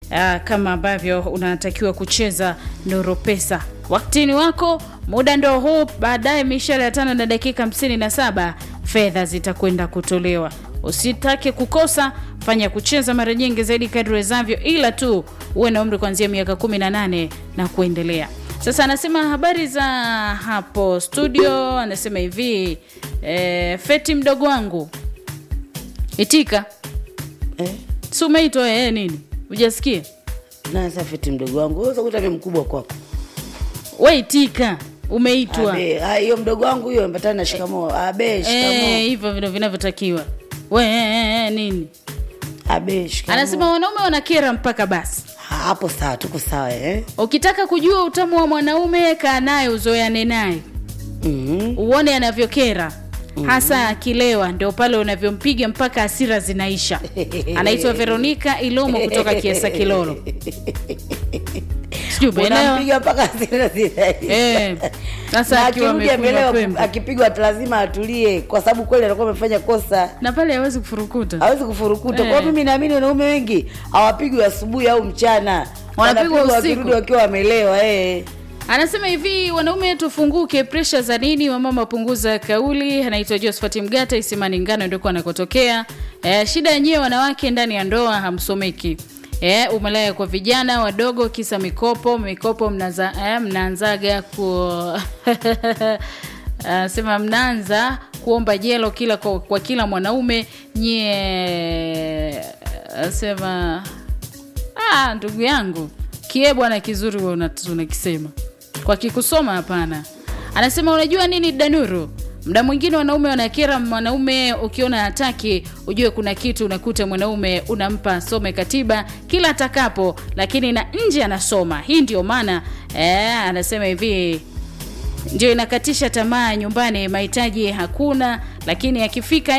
uh, kama ambavyo unatakiwa kucheza Nuru Pesa. Waktini wako muda ndo huu, baadaye mishara ya tano na dakika 57 fedha zitakwenda kutolewa. Usitake kukosa, fanya kucheza mara nyingi zaidi kadri wezavyo, ila tu uwe na umri kuanzia miaka 18 na kuendelea. Sasa anasema habari za hapo studio, anasema hivi e, Feti mdogo wangu itika, Eh, si umeitwa eh, nini ujasikia? na safeti mdogo wangu wewe usakuta mimi mkubwa kwako. We itika, umeitwa Abe, ah, hiyo mdogo wangu hiyo ambatana na shikamoo. Abe, shikamoo. Eh, hivyo vile vinavyotakiwa. We eh, eh, eh, nini Abe, shikamoo. anasema wanaume wanakera mpaka basi. Ha, hapo sawa, tuko sawa eh. Ukitaka kujua utamu wa mwanaume, kaa naye, uzoeane naye, Mhm. uone anavyokera hasa akilewa, ndio pale unavyompiga mpaka hasira zinaisha. Anaitwa Veronica Ilomo kutoka Kiesa Kilolo, sijui umeelewa? Unampiga mpaka hasira zinaisha. Eh, sasa Na akiwa akirudi amekunywa amelewa, pembe akipigwa lazima atulie, kwa sababu kweli anakuwa amefanya kosa, na pale hawezi kufurukuta. hawezi kufurukuta. Eh. Kwa hiyo mimi naamini wanaume wengi hawapigwi asubuhi au mchana, Wanapigwa usiku. wakirudi wakiwa wamelewa eh. Anasema hivi, wanaume tufunguke, presha za nini? Wamama punguza kauli. Anaitwa Josephat Mgata Isimani Ngano, ndiko anakotokea. E, shida yenyewe wanawake ndani ya ndoa hamsomeki. E, umalaya kwa vijana wadogo, kisa mikopo. Mikopo mnaza, e, mnaanzaga ku anasema mnaanza kuomba jelo kila kwa, kwa kila mwanaume nyie. Anasema Ah, ndugu yangu kie bwana kizuri wewe una- unakisema kwa kikusoma hapana. Anasema unajua nini Danuru, mda mwingine wanaume wanakera. Mwanaume ukiona hataki, ujue kuna kitu unakuta mwanaume unampa asome katiba kila atakapo, lakini na nje anasoma. Hii ndio maana eh, anasema hivi ndio inakatisha tamaa nyumbani, mahitaji hakuna, lakini akifika